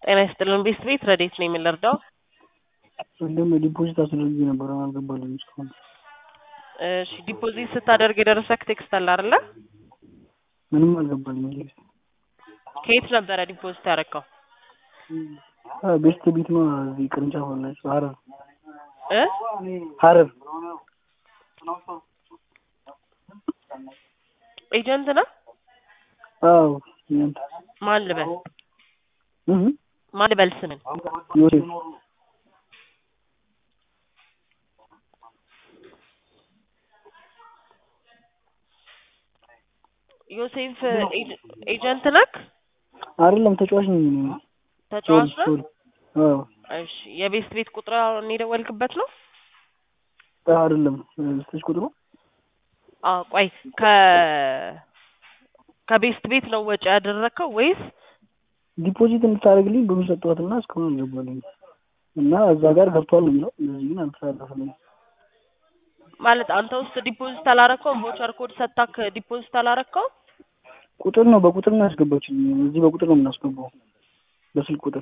ጤና ይስጥልን ቤት ቤት ረዴት ነው የምንረዳው? እንደውም ዲፖዚት አስደርጌ ነበር አልገባልኝም እስካሁን። እሺ ዲፖዚት ስታደርግ የደረሰክ ቴክስት አለ አይደለ? ምንም አልገባልኝም። ከየት ነበረ ዲፖዚት ያደረግከው? ቤስት ቤት ነው እዚህ ቅርንጫፍ አላቸው ሀረር እ ሀረር ኤጀንት ነህ? አዎ እናንተ ማን ልበል እህ ማን ልበል ስምን? ዮሴፍ ዮሴፍ ኤጀ- ኤጀንት ነክ? አይደለም ተጫዋች ነኝ እኔ። ተጫዋች ነህ? ሶሪ አዎ እሺ የቤስት ቤት ቁጥር አሁን የደወልክበት ነው? አይደለም ስልክ ቁጥሩ አዎ ቆይ ከ ከቤስት ቤት ነው ወጪ ያደረግከው ወይስ ዲፖዚት እንድታደርግልኝ ብሩን ሰጠኋትና እስካሁን አልገባልኝም እና እዛ ጋር ገብቷል ነው የሚለው እነዚህ ግን አልተሳለፈልኝም። ማለት አንተ ውስጥ ዲፖዚት አላረከውም? ቮቸር ኮድ ሰጣክ ዲፖዚት አላረከውም? ቁጥር ነው በቁጥር ነው ያስገባችልኝ። እዚህ በቁጥር ነው የምናስገባው በስልክ ቁጥር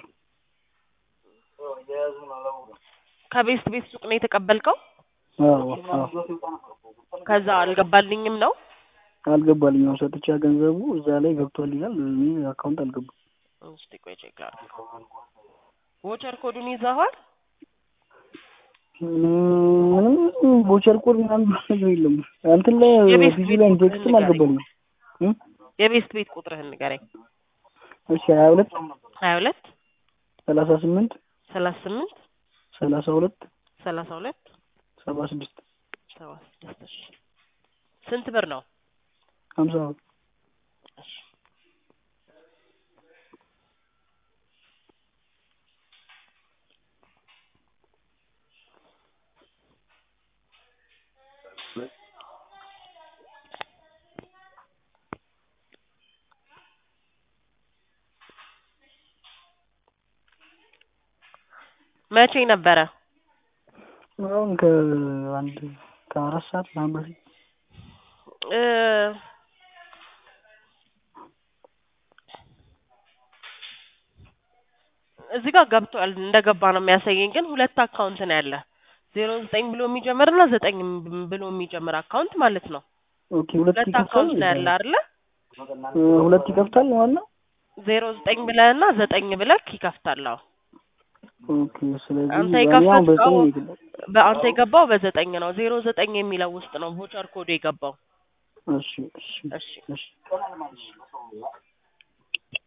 ከቤስት ቤት ሱቅ ነው የተቀበልከው? አዎ አዎ ከዛ አልገባልኝም ነው? አልገባልኝም። ሰጥቻ ገንዘቡ እዛ ላይ ገብቷል ይላል። እኔ አካውንት አልገባም። እስቲ ቆይ ቼክ ላድርግ። ቮቸር ኮዱን ይዘዋል? ምንም ቦቸር ኮድ ምናምን ነገር የለም። እንትን ላይ የቤት ፊዚ ቤት ላይ ቁጥርህን ቴክስትም ንገረኝ። አልገባልኝም። እ? የቤስት ቤት ቁጥርህን ንገረኝ። እሺ ሀያ ሁለት ሀያ ሁለት ሰላሳ ስምንት ሰላሳ ስምንት ሰላሳ ሁለት ሰላሳ ሁለት ሰባ ስድስት ሰባ ስድስት እሺ። ስንት ብር ነው? ሀምሳ ብር እሺ። መቼ ነበረ? አሁን ከአንድ ከአራት ሰዓት ምናምን በፊት እ እዚህ ጋር ገብቷል እንደገባ ነው የሚያሳየኝ። ግን ሁለት አካውንት ነው ያለ ዜሮ ዘጠኝ ብሎ የሚጀምር እና ዘጠኝ ብሎ የሚጀምር አካውንት ማለት ነው። ኦኬ ሁለት ሁለት ይከፍታል አካውንት ነው ያለ አይደለ? እ፣ ሁለት ይከፍታል ማለት ነው። ዜሮ ዘጠኝ ብለህ እና ዘጠኝ ብለህ ይከፍታል። አዎ ኦኬ ስለዚህ አንተ እኔ አሁን የከፈትከው በዘጠኝ ነው የገባው። በአንተ የገባው በዘጠኝ ነው። ዜሮ ዘጠኝ የሚለው ውስጥ ነው ቮቸር ኮዱ የገባው። እሺ እሺ እሺ እሺ